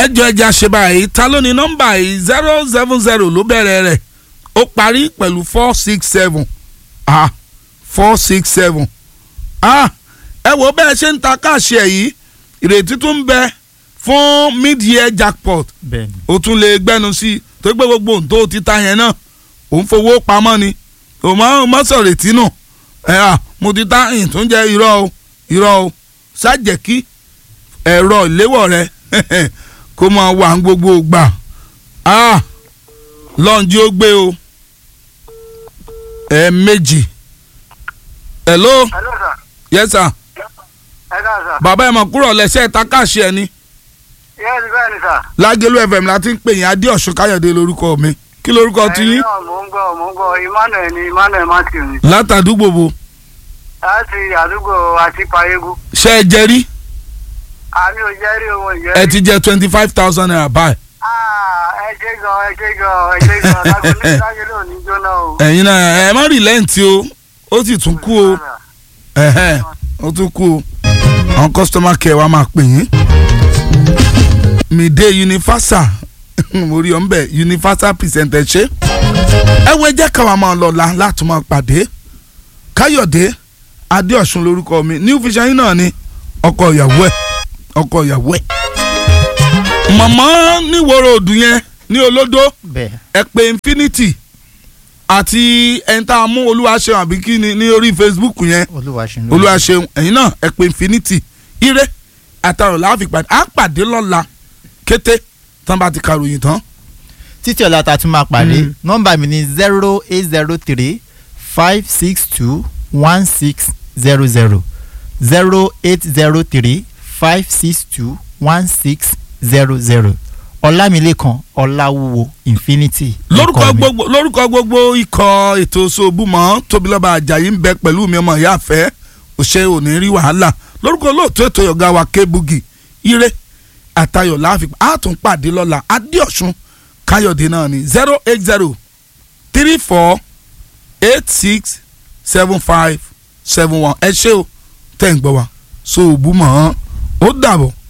ẹjọ ẹja ṣe báyìí ta ló ní nọ́mbà yìí zero seven zero ló bẹ̀rẹ̀ rẹ̀ ó parí pẹ̀lú four six seven ah four six seven ah ẹ wo bẹ́ẹ̀ ṣe ń ta káàṣì ẹ̀ yìí ìrètí tún ń bẹ fún mid-year jackpot bẹ́ẹ̀ni o tún lè gbẹnu sí i tó gbé gbogbo ohun tó ti ta yẹn náà òun fowó pamọ́ ni òun máa ń sọ̀rọ̀ ètí nù ẹ̀ à mo ti ta ìyìn tó ń jẹ́ irọ́ o irọ́ o ṣáàjẹ́ kí ẹ̀rọ ìléwọ́ rẹ kó máa wà ń gbogbo gbà ah lọ́njí ó gbé o ẹ̀ méjì hello hello sir. yes sir ẹ ká sà. bàbá ẹ̀ mọ̀ kúrò lẹ́sẹ̀ ta káàṣì ẹ̀ ni yes bẹ́ẹ̀ ni sà. lágẹ̀lú fm la ti ń pè yín adéọ̀sùn káyọ̀dé lórúkọ mi kí lórúkọ ti yín ẹ̀yin náà mò ń gbọ́ mò ń gbọ́ emmanuel ni emmanuel matthew ni. látàdúgbò bo láti àdúgbò àti payégún. ṣe ẹ jẹ rí àmì ò jẹ́ rí ohun ìjẹ́ ẹ rí. ti jẹ twenty five thousand naira báyìí Ah, ẹ ṣe gan ẹ ṣe gan ẹ ṣe gan lágbo ní lágbo náà ní jóná o. ẹ̀yin náà ẹ má rìlẹ́ǹtì o ó sì tún kú o ẹ̀hẹ́n, ó tún kú o àwọn customer care wa máa pè yín mìdé universal mo rí ọ ń bẹ universal presenter ṣe ẹ wo ẹjẹ káwa máa lọ la láti máa pàdé káyọ̀dé adéọ̀sùn lórúkọ mi new vision yín náà ni ọkọ ìyàwó ẹ ọkọ ìyàwó ẹ mọ̀mọ́ níwòrò òdù yẹn ní olódó bẹ́ẹ̀ ẹ pé infinity àti ẹni tá a mú olúwaṣeun àbí kí ni ní orí facebook yẹn olúwa ṣe ń olúwaṣeun ẹ̀yin náà ẹ pé infinity ire àtàrò láàfin pàdé à ń pàdé lọ́la kété tán bá ti karòyìn tán. títí ọ̀la ta tún máa pàdé Mm. nọ́mbà mi ni zero eight zero three five six two one six zero zero zero eight zero three five six two one six zero zero ọlámilékan ọláwúwo infinity. lórúkọ orúkọ mi. gbogbo lórúkọ gbogbo ikọ̀ ètò ṣòbùmọ̀ tóbilọ́ba ajayi ń bẹ pẹ̀lú mi ọmọ ìyá àfẹ́ òṣè òní rí wàhálà lórúkọ olóòtú ètò ọ̀gá wa kébugi ire àtayọ̀ láàfin á tún pàdé lọ́la adéọ̀sùn káyọ̀dé náà ní zero eight zero three four eight six seven five seven one ẹ ṣé o tẹ̀ ń gbọ́ wa ṣòbùmọ̀ ó dàbọ̀.